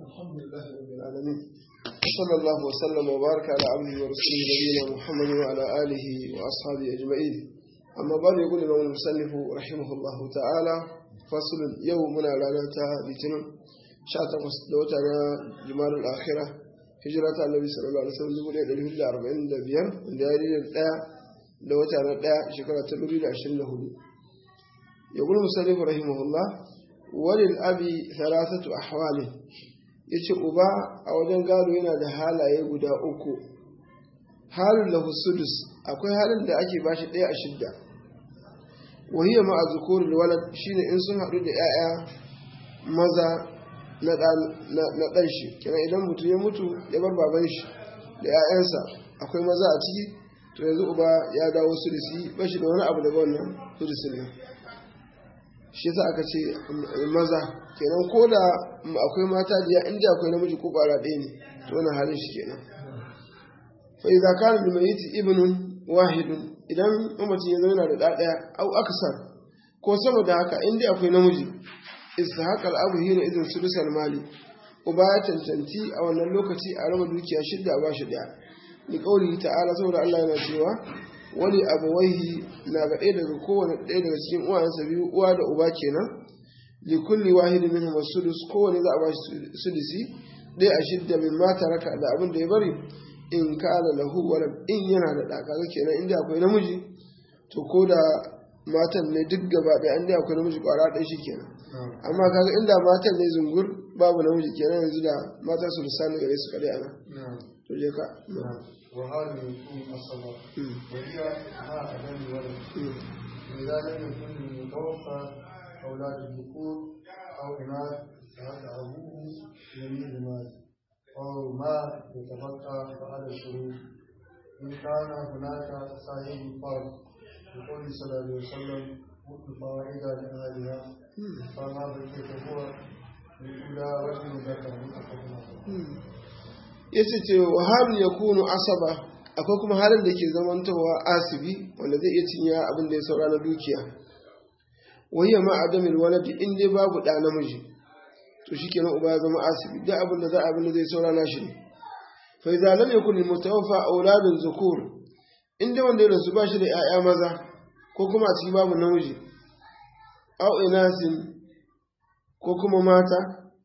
الحمد لله رب العالمين صلى الله وسلم وبارك على عبده ورسوله نبينا محمد وعلى آله وأصحابه أجمعين أما بعد يقول الإمام المصنف رحمه الله تعالى فصل يومنا لنا لتنم شاتقص دوتنا جمال الآخرة هجرة النبي صلى الله عليه وسلم يقول إلى الهجرة أربعين دبيان دائرين الآية دوتنا الآية شكرا تلوري لعشرين هدو يقول المصنف رحمه الله walil abi thalathatu ahwali yace uba a wajen gado yana da halaye guda uku halin lahu sudus akwai halin da ake bashi ɗaya a shidda wahiya ma azkurul walad shine in sun haɗu da 'ya'ya maza na ɗan shi kenan idan mutum ya mutu ya bar baban shi da 'ya'yansa akwai maza a ciki to yanzu uba ya dawo sudisi bashi da wani abu daga wannan sudisin nan shi yasa aka ce maza kenan ko da akwai mata da inda akwai namiji ko kwara ɗaya ne to wannan halin shi kenan fa idza kana lil mayyit ibnun wahidun idan mamaci ya zauna da ɗaya au aksar ko saboda haka inda akwai namiji istahaqal abu hina idan sudusal mali uba ya cancanci a wannan lokaci a raba dukiya shidda a bashi daya ni kauli ta'ala saboda Allah yana cewa wani abawaihi na ga ɗaya daga kowane ɗaya daga cikin uwayensa biyu uwa da uba kenan li kulli wahidin minhum sudus kowane za a ba shi sudisi ɗaya a shidda min mata raka da abin da ya bari in kana lahu walad in yana da ɗa kaga kenan inda akwai namiji to ko da matan ne duk gaba ɗaya inda akwai namiji kwara ɗaya shi kenan amma kaga inda matan ne zungur babu namiji kenan yanzu da mata su lissani gare su kaɗai ana to je ka وهذا يكون الصلاة وهي مع عدم الولد إذا لم يكن المتوفى أولاد الذكور أو إناث فهذا أبوه يميل المال أو ما يتبقى فعلى الشروط إن كان هناك صاحب فرض بقول صلى الله عليه وسلم الفوائد لأهلها فما بقيت هو لأولى رجل ذكر متفق ya ce ce wa halin ya kunu asaba akwai kuma halin da ke zamantowa asibi wanda zai iya cinya abin da ya saura na dukiya wayya ma adamil waladi in dai babu ɗa namiji to shikenan uba ya zama asibi duk abin da za a abin da zai saura na shi ne fa idza lam yakun lil mutawaffa auladun zukur in dai wanda ya rasu ba shi da 'ya'ya maza ko kuma a ciki babu namiji au inasin ko kuma mata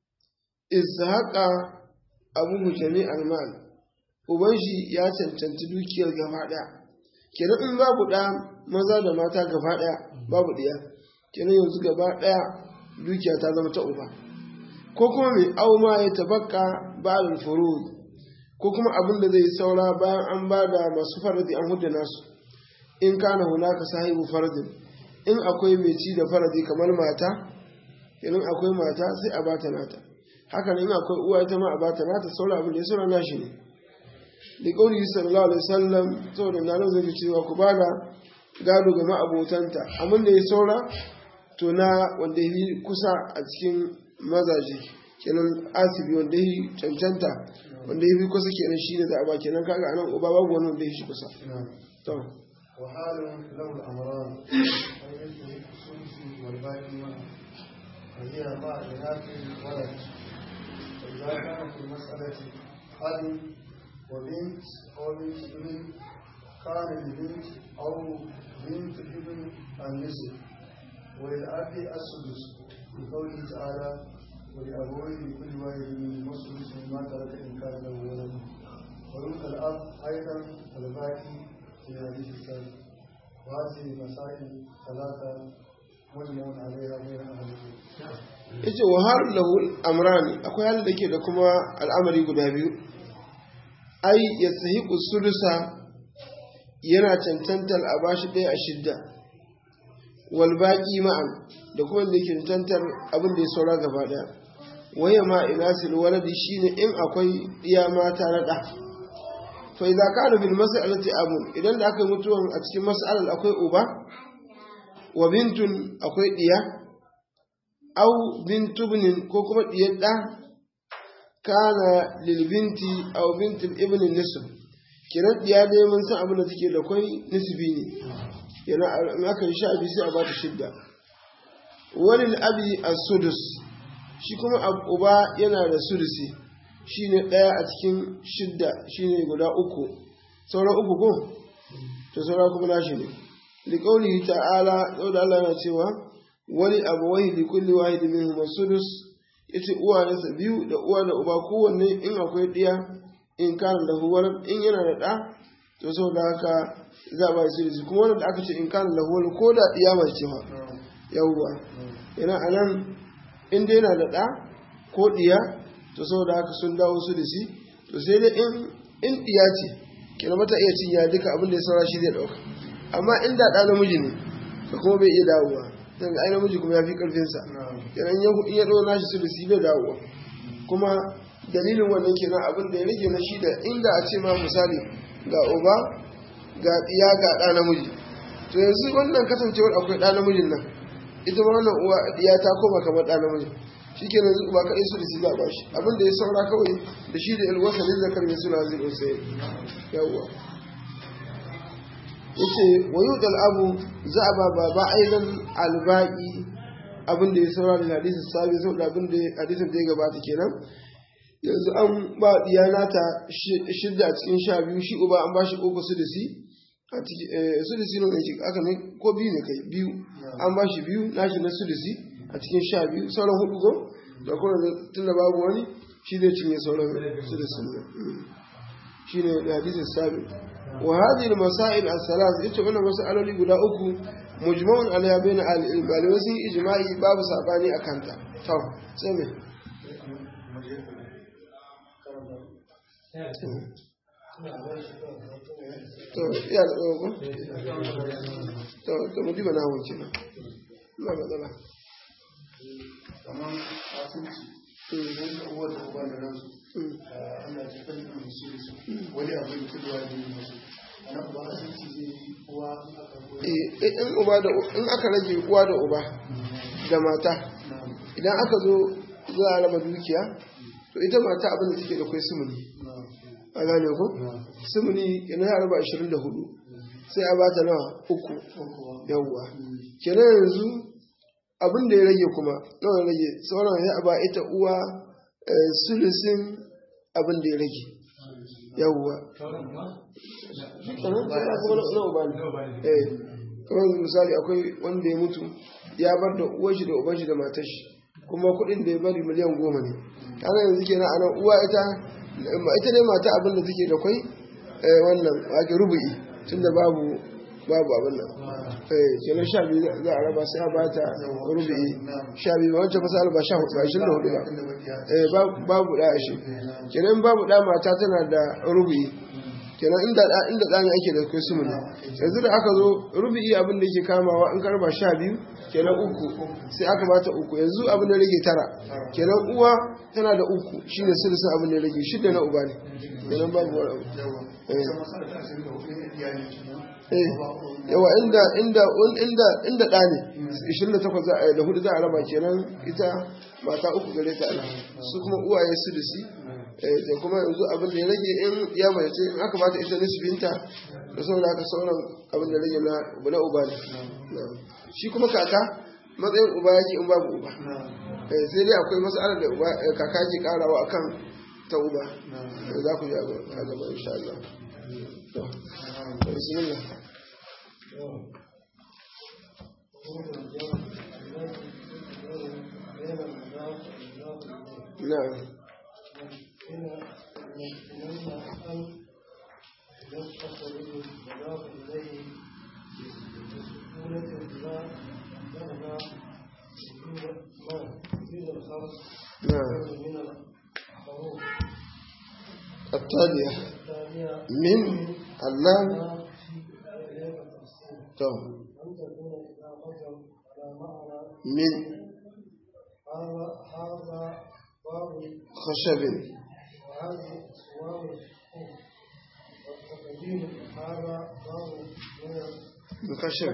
ishaqa abubu jami almal uban shi ya cancanci dukiyar gaba ɗaya kenan in babu ɗa maza da mata gaba ɗaya babu ɗiya kenan yanzu gaba ɗaya dukiya ta zama ta uba ko kuma mai auma ya tabakka ba'al furud ko kuma abin da zai saura bayan an ba da masu faradi an hudu nasu in kana hunaka sahibu faradin in akwai mai ci da faradi kamar mata kenan akwai mata sai a bata nata haka nan akwai uwa ita ma a bata nata saura abin da ya saura nashi ne da kauli sallallahu alaihi wasallam saboda na zai ji cewa ku bada gado ga ma'abotanta abin da ya saura to na wanda yi kusa a cikin mazaje kenan asibi wanda yi cancanta wanda yi kusa kenan shi ne za a ba kenan kaga anan uba babu wani wanda yi shi kusa to وحال له الأمران ويجب الثلث والباقي معه وهي مع إناث الولد فإذا كان في مسألة أب وبنت أو بنت ابن كان لبنت أو بنت ابن النصف وللأب السدس بقوله تعالى ولأبويه لكل واحد منهما السدس مما ترك إن كان له ولد ويلقى الأب أيضا الباقي في الحديث الثالث وهذه المسائل ثلاثة مجمع عليها بين أهل العلم yace wa har lahu amrani akwai halin da ke da kuma al'amari guda biyu ai ya sahiqu sulusa yana cancantar a bashi ɗaya a shidda wal baqi ma'an da kuma da yake cancantar abin da ya saura gaba ɗaya waya ma inasil waladi shine in akwai iya mata na ɗa fa idza kana bil mas'alati abun idan da aka mutuwan a cikin mas'alar akwai uba wa bintun akwai diya au bintu binin ko kuma diyar ɗa kana lilbinti au binti ibn nisb kenan diya dai mun san abin da take da kwai nisbi ne kenan in aka yi sha biyu sai a bata shidda walil abi as-sudus shi kuma uba yana da sulusi shine ɗaya a cikin shidda shine guda uku sauran uku ko to sauran kuma nashi ne liqaulihi ta'ala da Allah yana cewa wani abawai li kulli wahid minhum sudus yace uwayensa biyu da uwa da uba kowanne in akwai ɗiya in kana da huwar in yana da ɗa to saboda haka za a ba shi sulusi kuma wanda aka ce in kana da huwar ko da ɗiya mai ce ma yawwa yana anan in dai yana da ɗa ko ɗiya to saboda haka sun dawo su da shi to sai dai in in ɗiya ce kina mata iya cin ya duka abin da ya saura shi zai ɗauka amma in da ɗa namiji ne to kuma bai iya dawowa dan ai namiji kuma ya fi ƙarfinsa kenan in ya ɗora nashi su da shi bai dawowa kuma dalilin wannan kenan abin da ya rage na shi da inda a ce ma misali ga uba ga ɗiya ga ɗa namiji to yanzu wannan kasancewar akwai ɗa namijin nan ita ma wannan uwa ya ta koma kamar ɗa namiji shi ke nan ba kaɗai su da su za ba shi abin da ya saura kawai da shi da ilwasa ne zakar mai suna zai ɗausa yawwa ya ce wa yi abu za a ba ba ba aidan albaƙi abin da ya saura da hadisin sabi sau da abin da hadisin da ya gabata kenan yanzu an ba diyana ta shidda a cikin sha biyu shi uba an ba shi uku su da si sudisi ne ne aka ne ko biyu ne kai biyu an ba shi biyu nashi na sudisi a cikin sha biyu sauran hudu ko da kuma tun da babu wani shi zai cinye sauran sudisi ne shi ne da hadisin sabi wa hadhihi al-masail as-salas ita wannan masaloli guda uku mujma'un alaiha bain al-ilm malamai sun ijma'i babu sabani akan ta to sai me to iya da tsawo ko to to mu diba na wuce na na matsala kamar asibiti idan da uwar da uba da ransu ana cikin da musu su wani abu da kudu wani ne musu ana uba asibiti zai yi uwa in aka koyi in uba da in aka rage uwa da uba da mata idan aka zo za a raba dukiya to ita mata abin da take da kai sumuni a gane ko sumuni yana ya raba 24 sai a bata nawa uku yawwa kenan yanzu abin da ya rage kuma nawa ya rage sauran ya ba ita uwa sulusin abin da ya rage yawwa kamar misali akwai wanda ya mutu ya bar da uwar shi da uban shi da matar shi kuma kuɗin da ya bari miliyan goma ne kana yanzu kenan a nan uwa ita ita ne mata abin da take da kwai wannan ake rubu'i tunda babu babu abin nan eh kenan sha biyu za a raba sai a ba ta rubu'i sha biyu ba wancan masala ba sha hudu ba ashirin da hudu ba eh babu da ashe kenan babu da mata tana da rubu'i kenan inda da inda da ne ake da kai su mun yanzu da aka zo rubu'i abin da yake kamawa in karba sha biyu kenan uku sai aka bata uku yanzu abin da rage tara kenan uwa tana da uku shine sulusun abin da rage shida na uba ne kenan babu wani yawa inda inda inda inda da ne 28 za a da hudu za a raba kenan ita mata uku gare ta ana su kuma uwaye su da si da kuma yanzu abin da ya rage in ya mace in aka bata ita nisbinta da sauran aka sauran abin da rage na na uba ne shi kuma kaka matsayin uba yake in babu uba sai dai akwai matsalar da uba kaka ke karawa akan ta uba za ku ji a gaba insha Allah to bismillah نعم نعم التالية من اللام تو من خشب من خشب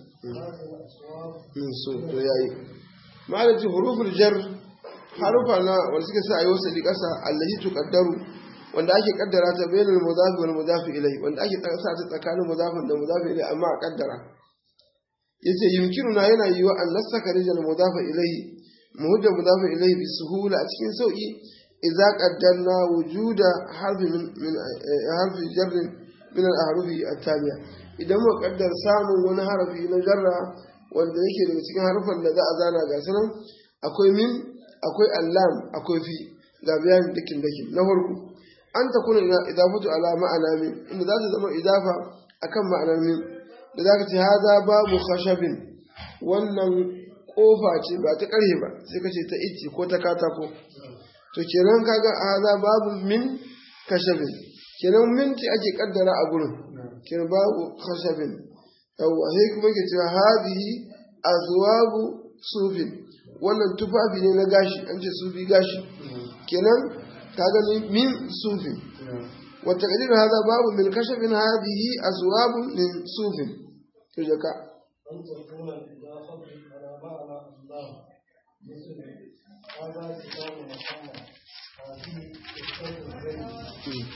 من سوء yayi ma'anaji huruful jar harufa na wanda suke sa ayi wasu ƙasa allahi tuqaddaru wanda ake kaddara ta bainal mudafi wal mudafi ilayhi wanda ake sa ta tsakanin mudafin da mudafi ilayhi amma a kaddara yace yumkinuna yana yiwa an nasaka rijal mudafa ilayhi muhudda mudafin ilayhi bi suhula a cikin sauki idza qaddarna wujuda harfi min min harfi jarr min al-ahrufi at-taliya idan mu kaddar samun wani harafi na jarra wanda yake daga cikin harfan da za a zana ga sanan akwai min akwai allam akwai fi ga bayanin dakin dakin na farko an ta kuna idafatu ala ma'ana min inda za ta zama idafa akan ma'anar min da za ka ce haza babu khashabin wannan kofa ce ba ta karhe ba sai ka ce ta ice ko ta katako to kenan kaga haza babu min kashabin kenan min ce ake kaddara a gurin kenan babu khashabin yawwa sai kuma ke cewa hadihi azwabu sufin wannan tufafi ne na gashi an ce sufi gashi kenan ka gani min sufin wata kadir hada babu min kashafin hadihi azwabu min sufin to jaka أن تكون الإضافة على معنى الله مثل هذا كتاب محمد هذه قصة الزيت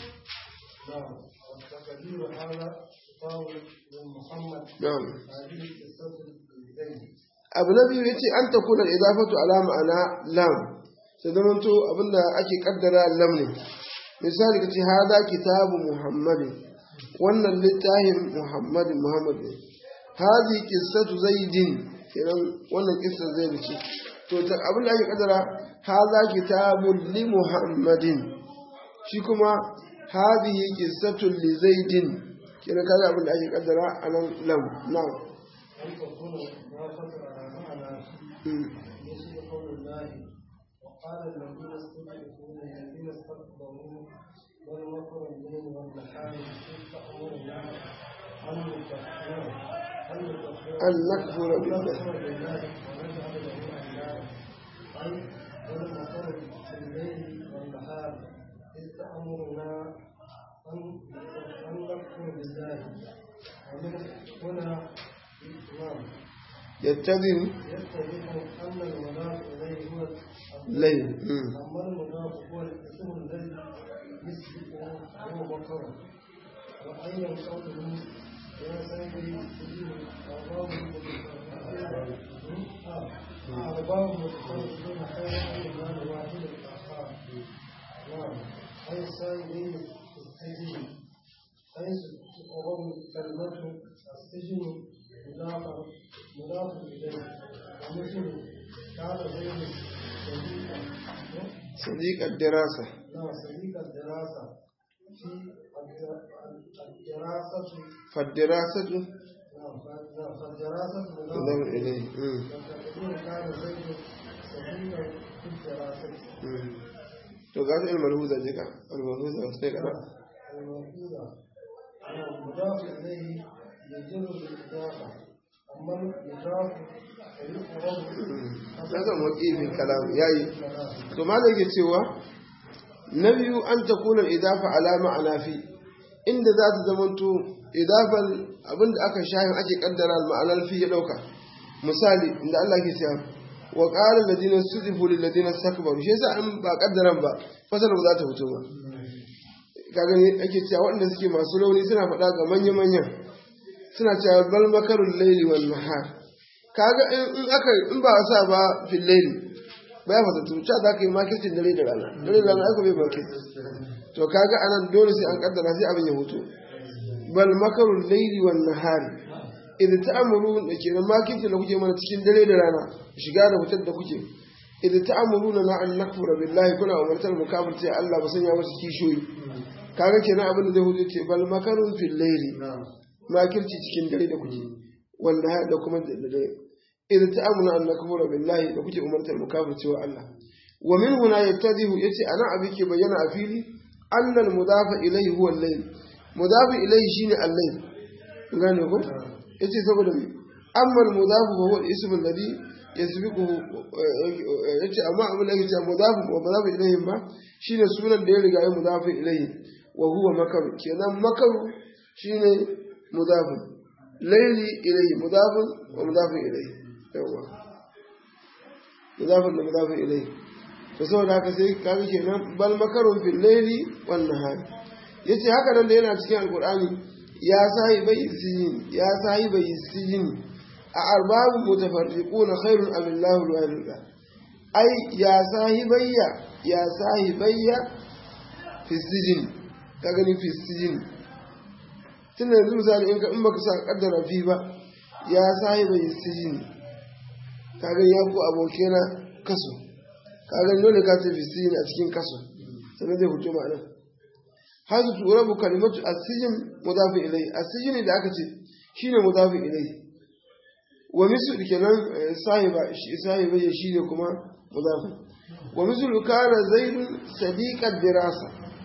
نعم والتقدير هذا كتاب من محمد na'am هذه قصة الزيت abu na biyu yace an takuna idafatu ala ma'ana lam sai zamanto abinda ake kaddara lam ne misali kace hada kitabu muhammadin wannan littafin muhammadin muhammad ne hadi qissatu zaidin kenan wannan qissar zaid ce to ta abinda ake kaddara hada kitabun li muhammadin shi kuma hadihi qissatu li zaidin kenan kaga abinda ake kaddara anan lam na'am أن تكون الإضافة على معنى Mm. مثل قول الله وقال الذين استضعفوا للذين استكبروا بل مكر الليل والنهار إذ تأمرنا أن نكفر أن نكفر أن نكفر بالله. نكفر بالله ونجعل له أندادا أي بل مكر الليل والنهار إذ تأمرنا أن أن نكفر بالله ومن هنا الإمام يتبع يتضح أن المضاف إليه هو ليل مم. أما المضاف هو الاسم الذي يسبقه هو مكر وأيا قوله يا سيدي سجين أرباب أرباب متفرقون خير من مال واحد الآخر نعم أي سيدي السجين حيث تقرب كلمة السجن مضافة مضاف إليه ومثل كان زيد صديقا صديق الدراسة نعم صديق الدراسة في الد- الدراسة فالدراسة نعم ف- نعم، فالدراسة تضم مضاف إليه مم. والتقدير كان زيد صديقا في الدراسة مم. to ga ta malhuza je ka malhuza wasu kai kada الموجودة نعم مضاف إليه يجر بالإضافة أما المضاف فيقرب na zan waƙi min kalam yayi to ma da yake cewa na biyu an ta kuna idafa ala ma'ana fi inda za ta zamanto idafan abinda aka shahin ake kaddara ma'anar fi ya dauka misali inda Allah ke cewa wa qala alladhina sudifu lil ladina istakbaru shi yasa in ba kaddaran ba fasal ba za ta fito ba kaga ne ake cewa waɗanda suke masu rauni suna faɗa ga manya manyan suna cewa bal makarul layli wan nahar kaga in in aka in ba a sa ba fil layli ba ya fasa tuca za ka yi makircin dare da rana dare da rana aka bai makir to kaga anan dole sai an kaddara sai abin ya hutu bal makarul layli wan nahar idan ta'amuru da kenan makircin da kuke mana cikin dare da rana shiga da fitar da kuke idan ta'amuruna na an nakfura billahi kuna umartar mu kafirce Allah ba sanya masa kishoyi kaga kenan abin da zai hutu ce bal makarun fil layli نعم makirci cikin dare da kuke wanda da kuma da dare idan ta'amuna an nakfura billahi da kuke umartar mu kafirce wa Allah wa min huna yattadihu yace ana abi ke bayyana a fili annal mudafa ilayhi huwa al-layl mudafa ilayhi shine al-layl gane ko yace saboda me amma al-mudafu huwa al-ism alladhi yasbiquhu yace amma abin da yake cewa mudafu wa mudafu ilayhi ba shine sunan da ya riga ya mudafu ilayhi wa huwa makar kenan makar shine mudafu layli ilayhi mudafu wa mudafu ilayhi yawa mudafu da mudafu ilayhi to saboda haka sai kaga kenan bal makarun fil layli wan nahar yace haka nan da yana cikin alqur'ani ya sahibai sijin ya sahibai sijin a arbabu mutafarriquna khairun am Allahu al ai ya sahibayya ya sahibayya fi sijin ka gani fi sijin tun yanzu misali in ka in baka sa kaddara fi ba ya sahibayya sijin ka gani ya ku abokina kaso ka gani dole ka ce fi sijin a cikin kaso sannan zai fito ma'ana hazu turabu kalimatu asijin mudafi ilai asijin da aka ce shine mudafi ilai wa mislu kenan sahiba sahiba ya shine kuma mudafi wa mislu kana zaidun sadiqad dirasa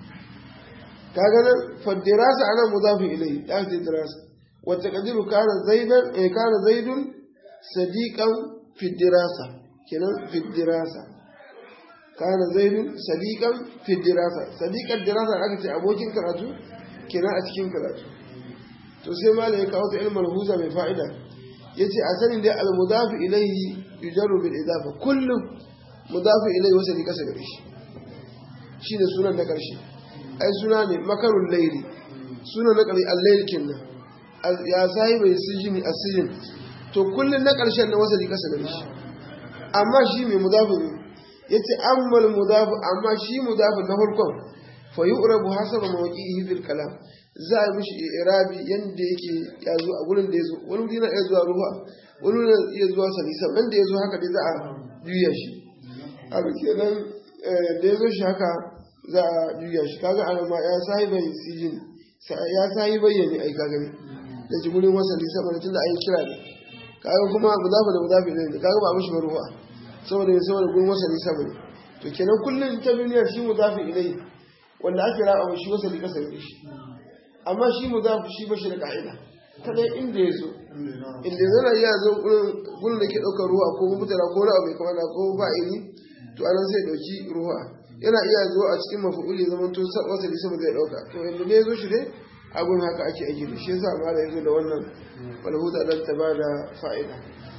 kaga nan fa dirasa ana mudafi ilai da ce dirasa wa taqdiru kana zaidan eh kana zaidun sadiqan fi dirasa kenan fi dirasa kana zaidun sadiqan fi dirasa sadiqan dirasa aka ce abokin karatu kenan a cikin karatu to sai malai ya kawo ta ilmul huza mai fa'ida yace a sanin da al mudafu ilayhi yujarru bil idafa kullum mudafu ilayhi wasa kasa gare shi shine sunan na karshe ai suna ne makarul layli sunan na karshe al-layl kinna ya sahibi sijini asijin to kullun na karshen na wasa kasa gare shi amma shi mai mudafu ne yace ammal mudafu amma shi mudafu na farkon fa yu'rabu hasaba mawqi'ihi fil kalam za a mishi irabi yanda yake ya zo a gurin da ya zo wani wuri na iya zuwa ruwa wani wuri na iya zuwa salisa nan da ya zo haka dai za a juya shi abu kenan da ya zo shi haka za a juya shi kaga ana ma ya sahi bai sijin ya sahi bayyane ai kaga ne da shi gurin wasa salisa mana tunda an yi kira ne kaga kuma mudafu da mudafu ne kaga ba mishi ruwa saboda ya saboda gurin wasa salisa bane to kenan kullum ta duniyar shi mudafu ilai wanda ake raba shi wasa salisa ne shi amma shi mu za shi ba shi da ka'ida kadai inda ya zo inda zana iya zo gurin da ke ɗaukar ruwa ko mutara ko ra'a mai kamar ko fa'ili to anan sai ɗauki ruwa yana iya zo a cikin mafi'uli zaman to wasa da sama zai ɗauka to inda ne ya zo shi dai abun haka ake aiki da shi yasa ma da ya zo da wannan walhuda dan ta ba da fa'ida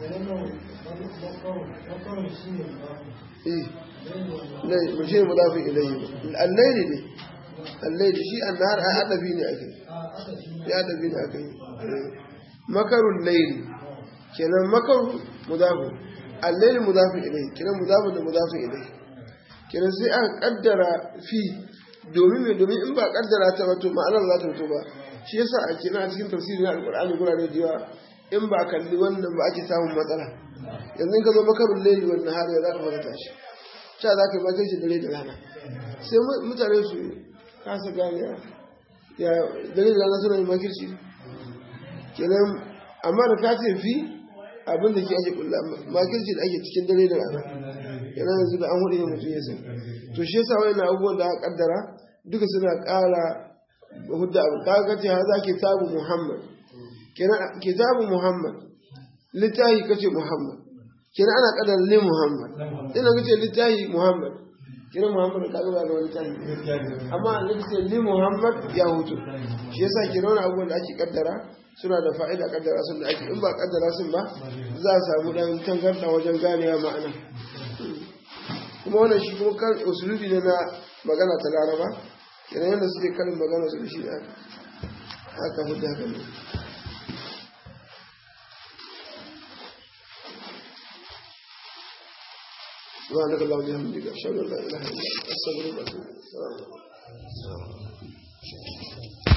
eh ne shi ne mudafi ilayhi al-layli ne allaili shi annahar ai adabi ne ake ya adabi ne ake makarun laili kenan makaru mudafu allaili mudafu ilai kenan mudafu da mudafu ilai kenan sai aka kaddara fi domin me domin in ba kaddara ta wato ma'anar za ta fito ba shi yasa a kenan a cikin tafsirin na alqur'ani gurare da yawa in ba kalli wannan ba ake samun matsala yanzu ka zo makarun laili wannan har ya za ka fara tashi ta za ka yi makai dare da rana sai mutane su kasa gane ya dalilin rana suna yin makirci kenan amma da ka ce fi abin da ke ake kulla makirci da ake cikin dare da rana yana yanzu da an hudu ne mutum ya san to shi yasa wani abubuwan da aka kaddara duka suna kara hudda abu ka ga ce haza kitabu muhammad kenan kitabu muhammad littahi kace muhammad kenan ana kaddara li muhammad ina kace littahi muhammad kiran Muhammad ka zuba da wani tani amma annabi sai li Muhammad ya hutu shi yasa kiran wani abubuwan da ake kaddara suna da fa'ida kaddara sun da ake in ba kaddara sun ba za a samu dan tangarda wajen ganewa ma'ana kuma wannan shi kuma kan usulubi ne na magana ta Laraba kiran yadda suke karin magana su da shi haka hudda haka ne سبحانك اللهم وبحمدك اشهد ان لا اله الا انت استغفرك واتوب اليك